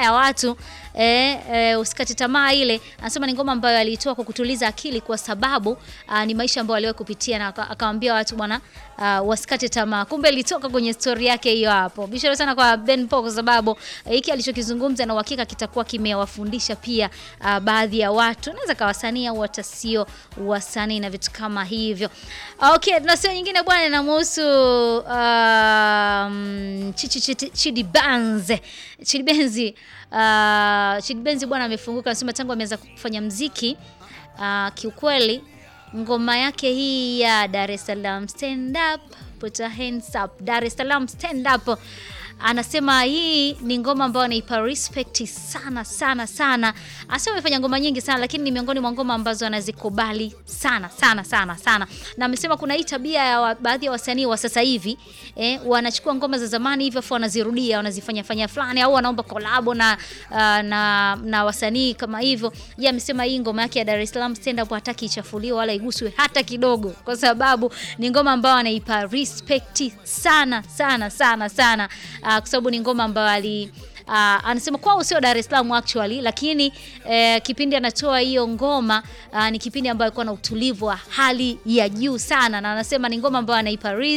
ya watu eh, eh, usikate tamaa ile. Anasema ni ngoma ambayo aliitoa kwa kutuliza akili, kwa sababu ah, ni maisha ambayo aliwahi kupitia, na aka- akawaambia watu bwana, ah, wasikate tamaa. Kumbe ilitoka kwenye story yake hiyo hapo. Bishara sana kwa Ben Paul kwa sababu eh, hiki alichokizungumza na uhakika kitakuwa kimewafundisha pia ah, baadhi ya watu, naweza kawa wasanii au hata sio wasanii na vitu kama hivyo. Okay, na sio nyingine bwana, inamhusu um, Chichi Chidi- Chidi Benz. Chidi Benz uh, Chidi Benz bwana amefunguka, anasema tangu ameanza kufanya mziki uh, kiukweli ngoma yake hii ya Dar es Salaam stand up put your hands up Dar es Salaam stand up anasema hii ni ngoma ambayo anaipa respect sana sana sana. Asema amefanya ngoma nyingi sana, lakini ni miongoni mwa ngoma ambazo anazikubali sana sana sana sana, na amesema kuna hii tabia ya wa, baadhi ya wasanii wa sasa hivi eh, wanachukua ngoma za zamani hivyo afu wanazirudia wanazifanya fanya fulani, au wanaomba kolabo na, uh, na na wasanii kama hivyo. Yeye amesema hii ngoma yake ya Dar es Salaam stand up hataki ichafuliwe wala iguswe hata kidogo, kwa sababu ni ngoma ambayo anaipa respect sana sana sana sana uh, kwa sababu ni ngoma ambayo ali Uh, anasema kwao sio Dar es Salaam actually, lakini eh, kipindi anatoa hiyo ngoma uh, ni kipindi ambayo alikuwa na utulivu wa hali ya juu sana, na anasema ni ngoma ambayo anaipa